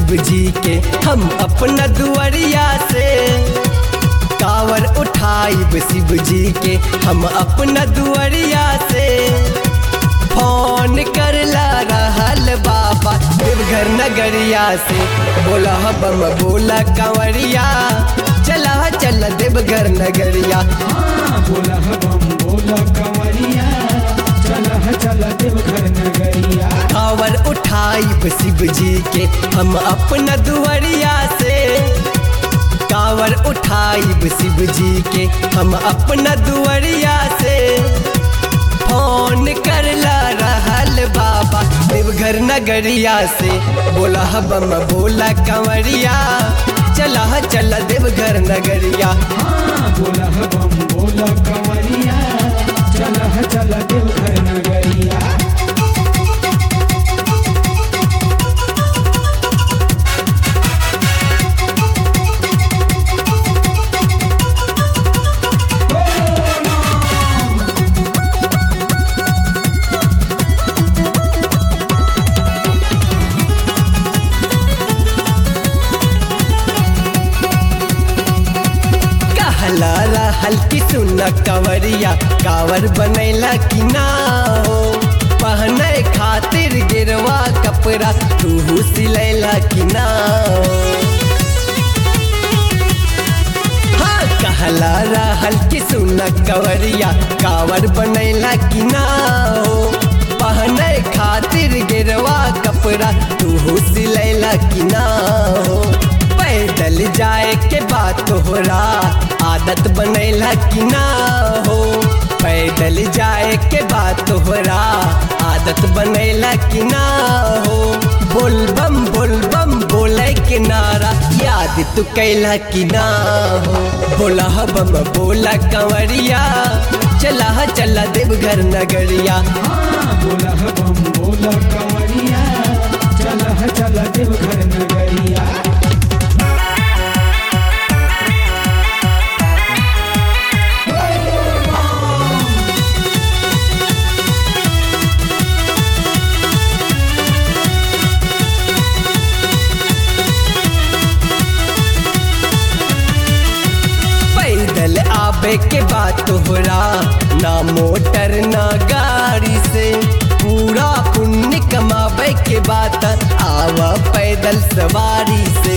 शिव जी के हम अपना दुआरिया से कावर उठाइब शिव जी के हम अपना दुआरिया से फोन करला रहल बाबा देवघर नगरिया से बोला बम बोला कंवरिया चला चल देवघर नगरिया हाँ, बोला बम बोला कंवरिया चल चल देवघर नगरिया कावर उठाइब शिव जी के हम अपना दुआरिया से कावर उठाइब शिव जी के हम अपना दुआरिया से फोन करला रहल बाबा देवघर नगरिया से बोला बम बोला कंवरिया चला चल देवघर नगरिया हाँ, बोला बम बोला कंवरिया चल चल देवघर नगरिया कहला रहल की सुन कंवरिया कावर बनैला कि ना हो पहने खातिर गिरवा कपड़ा तू सिलैला कि ना हो हाँ कहला रहल की सुन कंवरिया कावर बनैला कि ना हो पहने खातिर गिरवा कपड़ा तू सिलैला कि ना हो पैदल जाए के बात तोहरा आदत बनैला कि ना हो पैदल जाए के बात तोहरा आदत बनैला कि ना हो बोल बम बोल बम बोले के नारा याद तू कैला कि ना हो बोला बम बोला कंवरिया चला चला देवघर नगरिया हाँ, बोला बम बोला कंवरिया चल चल देवघर नगरिया पैदल आबे के बाद तोहरा ना मोटर ना गाड़ी से पूरा पुण्य कमाबे के बाद आव पैदल सवारी से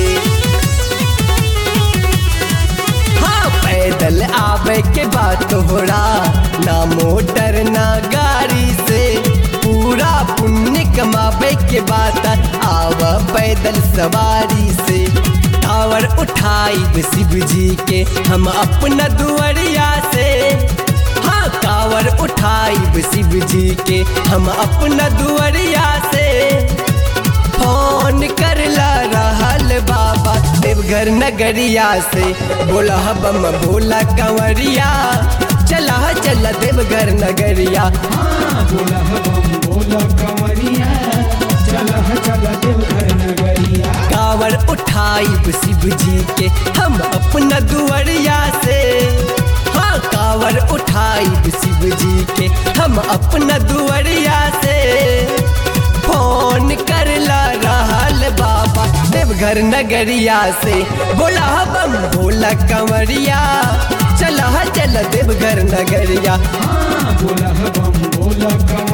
हाँ पैदल आबे के बाद तोहरा ना मोटर ना गाड़ी से पूरा पुण्य कमाबे के बाद आव पैदल सवारी से कावर उठाइब शिव जी के हम अपना दुआरिया से हाँ कावर उठाइब शिव जी के हम अपना दुआरिया से फोन करला रहल बाबा देवघर नगरिया से बोला बम बोला कंवरिया चला चला देवघर नगरिया हाँ, बोला बम बोला कंवरिया चल चल देवघर नगरिया कावर उठाइब शिव जी के हम अपना दुआरिया से हाँ कावर उठाइब शिव जी के हम अपना दुआरिया से फोन करला रहल बाबा देवघर नगरिया से बोला बम बोला कंवरिया चला चल देवघर नगरिया हाँ, बोला बम बोला कंवरिया